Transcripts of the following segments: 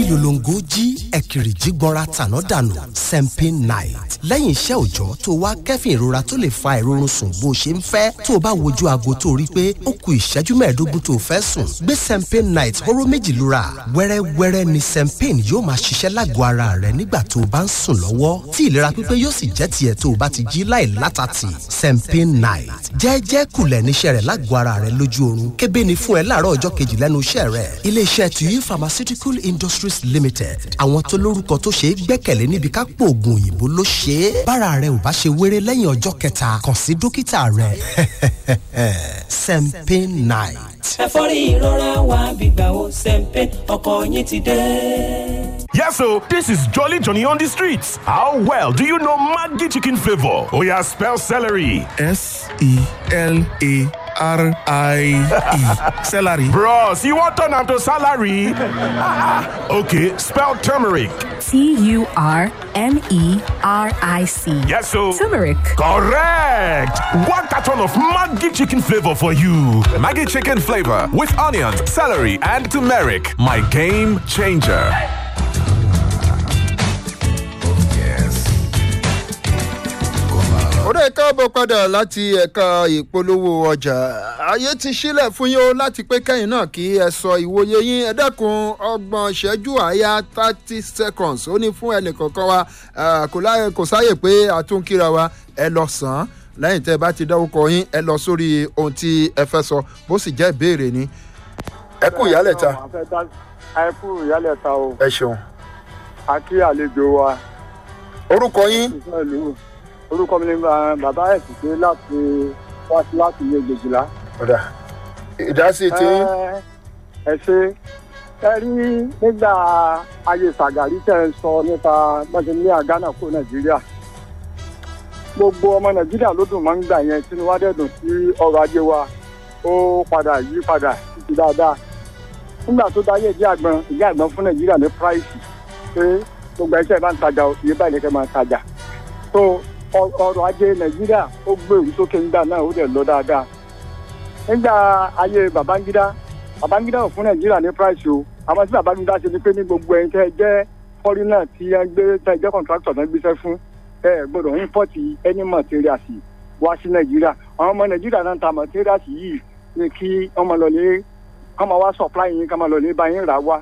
yòlòǹgó jí ẹ̀kìrì jí gbọ́nra tàná dànù sempin night lẹ́yìn iṣẹ́ òòjọ́ tó wá kẹ́fìn ìrora tó lè fa ìrorun sùn bó ṣe ń fẹ́ tó o bá wojú aago tó rí pé ó ku ìṣẹ́jú mẹ́ẹ̀ẹ́dógún tó o fẹ́ sùn gbé sempin night hóró méjì lura wẹ́rẹ́wẹ́rẹ́ ni sempin yóò máa ṣiṣẹ́ lágọ̀ọ́ ara rẹ nígbà tó o bá ń sùn lọ́wọ́ tí ìlera pípé yóò sì jẹ́ tiẹ̀ tó o bá ti jí láì látàtì sempin night jẹ́ẹ́jẹ́ kulẹ̀ níṣẹ́ rẹ̀ lágọ̀ọ́ ara rẹ lójú oorun kébé ni fún ẹ láàárọ̀ ọjọ́ kejì lẹ́nu iṣẹ́ rẹ̀ iléeṣẹ́ tuyi pharmaceutical industries limited àwọn tó lórúkọ tó ṣe é gbẹ́kẹ̀lé níbi ká pò oògùn òyìnbó ló ṣe é bára rẹ ò bá ṣe wéré lẹ́yìn ọjọ́ kẹta kàn sí dókítà rẹ sempin night. ẹ̀fọ́rí ìrora wa gbígbà wo sẹ́ńpẹ́ ọkọ̀ yín ti dé. Yes, so this is Jolly Johnny on the streets. How well do you know Maggi chicken flavor? Oh yeah, spell celery. S E L A R I E. Celery. Bros, you want turn am to salary? okay, spell turmeric. T U R M E R I C. Yes, so Turmeric. correct. One carton of Maggi chicken flavor for you. Maggie chicken flavor with onions, celery, and turmeric. My game changer. ọ̀rẹ́ káàbọ̀ padà láti ẹ̀ka ìpolówó ọjà ayé ti sílẹ̀ fún yín o láti pé kẹ́yìn náà kí ẹ sọ ìwòye yín ẹ dẹ́kun ọgbọ̀n ìṣẹ́jú àyà thirty seconds ó ní fún ẹnìkọ̀ọ̀kan wa eh, kò láyè- kò sáyè pé àtúnkíra wa ẹ lọ sàn án lẹ́yìn tẹ́ ẹ bá ti dárúkọ yín ẹ lọ sórí ohun tí ẹ fẹ́ sọ bó sì jẹ́ ìbéèrè ni ẹ kú ìyálẹ̀ ta ẹ kú ìyálẹ̀ ta o ẹ ṣeun a kí àlejò wa orúkọ yín ìfẹ́ ìlú orúkọ mi ni ba- bàbá ẹ̀sìn pé láti wá sí láti ilé gbèjìlá. ọ̀dà ìdásí tí Ẹ- ẹ ṣe ẹ rí nígbà ayé sàgàrí tẹ̀ ń sọ nípa bọ́sẹ̀ ní àgánà kó nàìjíríà gbogbo ọmọ nàìjíríà ló dùn máa ń gbà yẹn tí wọ́n dẹ̀dùn sí ọrọ̀ ajé wa ó padà yí padà títí dáadáa nígbà tó dáyé ìdí àgbọn ìdí àgbọn fún nàìjíríà ní price pé gbogbo ẹṣẹ bá ń tajà o, iye báyìí lẹkẹ máa tajà tó ọ- ọrọ̀ ajé nàìjíríà ó gbèrú sókè nígbà náà ó dẹ̀ lọ dáadáa nígbà ayé babangida babangida ò fún nàìjíríà ní price o àwọn tí babangida ṣe ni pé ní gbogbo ẹ̀yin tẹ́ ẹ jẹ́ foreigner tí ẹ gbé tẹ́ ẹ jẹ́ contractor náà gbéṣẹ́ fún ẹ ẹ gbọ́dọ̀ import any materials wá sí nàìjíríà àwọn ọmọ nàìjíríà náà ń ta materials yìí ni kí ọmọ lọlé kọ́mọ wá supply yín kọ́mọ lọlé bá yín rà wá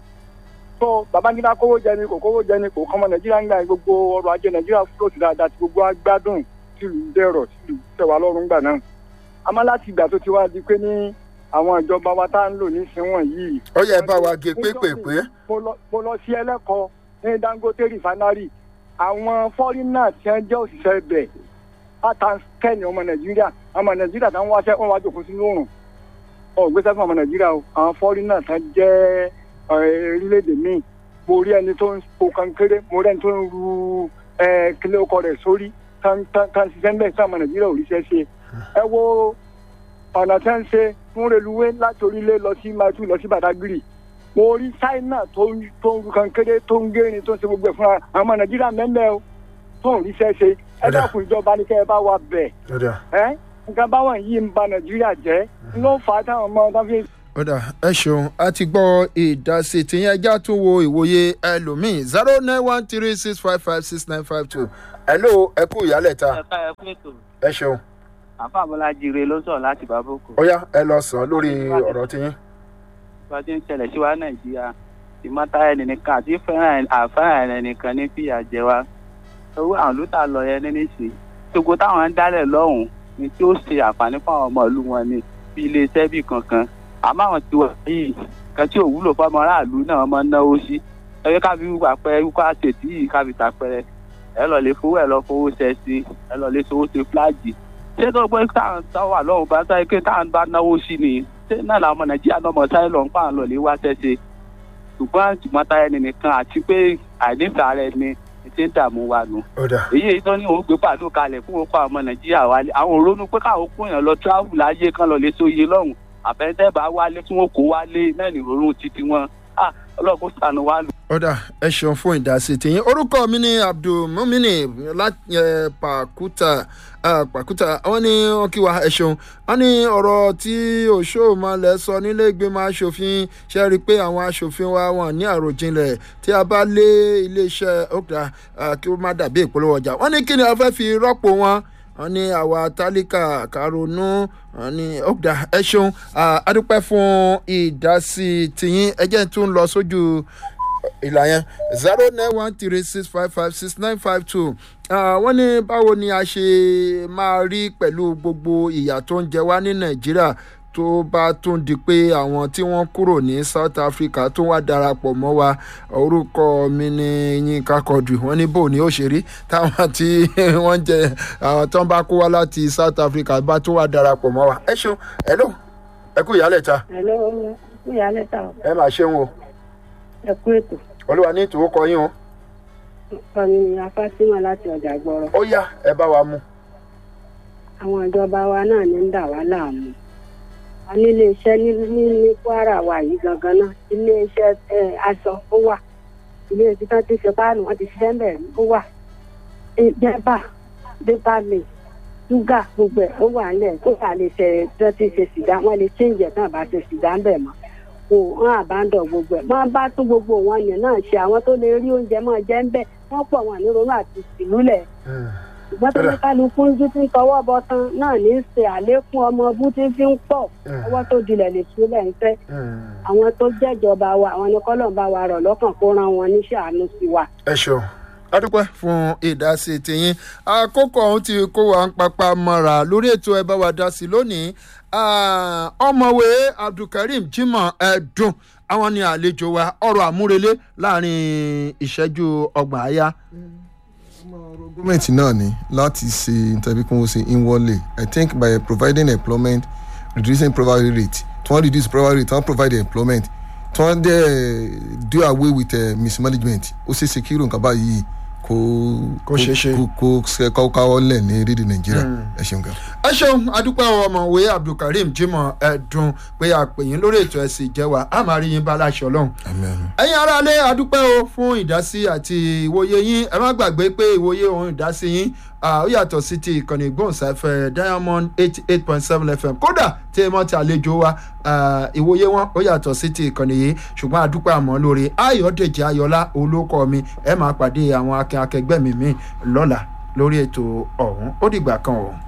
tó babangida kówó jẹ ni kò kówó jẹ ni kò kọ́mọ nàìjíríà ń gbà gbogbo ọrọ̀ ajé nàìjíríà float dáadáa tí gbogbo agbádùn tìlú dẹ̀rọ̀ tìlú tẹ̀wá lọ́rùn gbà náà àmọ́ láti ìgbà tó ti wá di pé ní àwọn ìjọba wa tá à ń lò nísìnyàn yìí. ó yẹ bá wa gé pépèpé mo lọ- mo lọ sí ẹlẹ́kọ̀ọ́ ní dangote refinery àwọn fọ́rínà tí wọ́n jẹ́ òṣìṣẹ́ ibẹ̀ pátá kẹ́ni ọmọ nàìjíríà ọmọ nàìjíríà tá ń wáṣẹ́ wọn wá jòkó sínú òrùn ọ̀gbẹ́sẹ̀ fún ọmọ nàìjíríà o àwọn fọ́rínà tá jẹ́ eh, orílẹ̀-èdè míì mo rí ẹni tó ń po kankéré mo rí ẹni tó ń ru eh, kílé ọkọ rẹ̀ sórí tán tán tán ṣiṣẹ́ ń bẹ̀ sí ọmọ nàìjíríà ò ríṣẹ́ ṣe ẹ wo ọ̀nà tí wọ́n ń ṣe fún reluwé láti orílẹ̀ lọ sí maitu lọ sí badagry mo rí china tó ń tó ń ru kankéré tó ń gérin tó ń ṣe gbogbo ẹ̀ fúnra àwọn ọmọ nàìjíríà mẹ́mẹ́ o tó ń ríṣẹ́ ṣe ẹ dákun ìjọba ní kẹ́ ẹ bá wa bẹ̀ ọ̀dà ẹ́ nǹkan báwọn yìí ń ba nàìjíríà jẹ́ ló fà á táwọn ọmọ tó fi ọ̀dà ẹ ṣeun a ti gbọ́ ìdásí tìyẹn ẹjá tún wo ìwòye ẹlòmíì zero nine one three six five five six nine five two hello ẹ kú ìyálẹ̀ ta ẹ̀ka ẹ̀kú ètò ẹ ṣeun àfa àbọ̀lájì rè ló sọ̀rọ̀ láti bàbókò. ó yá ẹ lọ sàn lórí ọ̀rọ̀ tiyín. bá a ti ń ṣẹlẹ̀ sí wa nàìjíríà ìmọ̀ta ẹni nìkan àti fẹ́ràn àfẹ́ràn ẹni nìkan ní fìyà jẹ wa. owó àwọn lóta lọ yẹn ní níṣẹ́ gbogbo táwọn ń dálẹ̀ lọ́hùn-ún ni tí ó ṣe àǹfààní fún àwọn ọmọ ìlú wọn ni bí iléeṣẹ́ bí kankan àmọ́ àwọn tí wọ́n yìí kan tí ò wúlò fọmọ aráàlú náà máa ń náwó sí ẹgbẹ́ káfí àpẹẹrẹ wípé àṣetì yìí káfí tàpẹrẹ ẹ lọ lè fowó ẹ lọ fowó ṣẹ sí ẹ lọ lè fowó ṣe fúláàgì ṣé tó pé táwọn tó wà lọ́hùn bá sáré pé táwọn bá náwó sí ni ṣé náà làwọn ọmọ nàìjíríà náà mọ̀ sáré lọ́hùn pààlọ́ lè wá ṣẹ́ṣe ṣùgbọ́n ṣùgbọ́n táyà ẹni nìkan àti pé àìnífẹ̀ẹ́ ara ẹni ti ń dààmú wa nù. ọ̀dà èyí tó ní òun gbé pàdó kalẹ̀ fún òkú àwọn ọmọ nàìjíríà wálé àwọn òrónú pé káwọn kó yàn lọ tíráàbù láyé kan lọ lè sóye lọ́hùn àfẹ́ńtẹ́ bá wálé tí wọ́n kó wálé náà ní òórùn títí wọn. ọlọ́run kó sànù wá lù. ọ̀dà ẹ ṣeun fún ìdásí tìyín orúkọ mi ni abdulmumini láti ẹ, pàkúta ẹ, pàkúta wọn ní wọn kí wa ẹ ṣeun wọn ní ọ̀rọ̀ tí òṣòmalẹ̀ sọ nílé ìgbìmọ̀ asòfin ṣe rí i pé àwọn asòfin wa wọn ní àròjinlẹ̀ tí a bá lé iléeṣẹ́ ọ̀gá kí ó má dàbí ìpolówó ọjà wọn ní kí ni a fẹ́ fi rọ́pò wọn wọn ní àwa tálíkà karonu wọn ní ọ̀gá ẹ ṣeun Ah, a dúpẹ́ fún ìdásí tìyín ẹ jẹ́ tún lọ sójú ìlà yẹn zero nine one three six five five six nine five two wọ́n ní báwo ni a ṣe máa rí pẹ̀lú gbogbo ìyà tó ń jẹ wá ní nàìjíríà tó bá tún di pé àwọn tí wọ́n kúrò ní south africa tó wá darapọ̀ mọ́ wa orúkọ mi ní yínká kọdù wọ́n ní bò ní òṣèré táwọn tí wọ́n jẹ àwọn tó ń bá kó wá láti south africa bá tún wá darapọ̀ mọ́ wa ẹ ṣeun ẹ ló ẹ kú ìyálẹ̀ ta Hello, ìyá lẹ́tà o. ẹ máa ṣeun o ẹ kú ètò. olúwa ní ìtòwó kọ yín o Ọ̀nì ni afásímọ̀ láti ọjà gbọ́rọ̀. ó yá ẹ bá wa mú. Àwọn ìjọba wa náà ní ń dà wá láàmú. A ní iléeṣẹ́ ní ní ní Kwara wa yìí gangan náà. Iléeṣẹ́ ẹ, aṣọ ó wà. Ilé ibi tán ti ṣe páànù wọ́n ti ṣiṣẹ́ ń bẹ̀ rí ó wà. Jẹ́bà, Dépàlè, Ṣúgà gbogbo ẹ̀ ó wà nílẹ̀. Ó wà lè ṣe tán ti ṣe sìgá. Wọ́n lè change ẹ̀ tán bá ṣe sìgá ń bẹ̀ mọ́. Kò wọ́n àbádọ̀ gbogbo ẹ̀. Wọ́n bá tún gbogbo wọn yẹn náà ṣe àwọn tó lè rí oúnjẹ máa jẹ́ ń bẹ̀. Wọ́n pọ̀ wọn ní ronú àti ìlúlẹ̀ ṣùgbọ́n tó ní kálukú ń jú tí ń tọwọ́ bọ tán náà ní í ṣe àlékún ọmọ ọbú tí fi ń pọ̀ ọwọ́ tó dilẹ̀ lè sílẹ̀ ń fẹ́ àwọn tó jẹ́jọba wa àwọn ní kọ́lọ̀ ń bá wa rọ̀ lọ́kàn kó ran wọn níṣẹ́ àánú sí wa. ẹ ṣeun adúpẹ́ fún ìdásí tiyín àkókò ọ̀hún ti kó wa ń papá mọ́ra lórí ètò ẹ bá wa dá sí lónìí Ah, ọmọwé abdulkareem jimoh ẹdùn àwọn ni àlejò wa ọrọ̀ àmúrelé láàrin ìṣẹ́jú ọgbọ̀n àyà. gọ́ọ̀mẹ̀ntì náà ni láti ṣe tàbí kí wọ́n ṣe inwardly i think by providing employment reducing poverty rate tí wọ́n reduce poverty rate tí wọ́n provide employment tí wọ́n dẹ̀ do away with uh, mismanagement ó ṣe ṣe kí irú nǹkan báyìí kó Kó ṣeé ṣe. kó kó kó káwọ́ lẹ̀ ní rédíò nàìjíríà ẹ ṣeun gan. ẹ ṣeun adúpẹ́ ọmọwé abdulkareem jimoh ẹdùn pé àpèyìn lórí ètò ẹ̀sìn ìjẹwà a máa rí yín bá láṣọ ọlọ́run. ẹ̀yin aráalé adúpẹ́ o fún ìdásí àti ìwòye yín ẹ má gbàgbé pé ìwòye òun ìdásí yín ah, ó yàtọ̀ sí ti ìkànnì ìgbóhùnsáfẹ́ diamond eighty eight point seven fm kódà tí ẹ mọ́ ti àlejò wa ah, ìwòye wọn ó yàtọ̀ sí ti ìkànnì yìí ṣùgbọ́n adúpẹ́ àmọ́ lórí ayọ̀dèjì ayọ̀lá olókọ́ mi ẹ máa pàdé àwọn akin akẹgbẹ́ mi mi lọ́la lórí ètò ọ̀hún ó dìgbà kan ọ̀hún.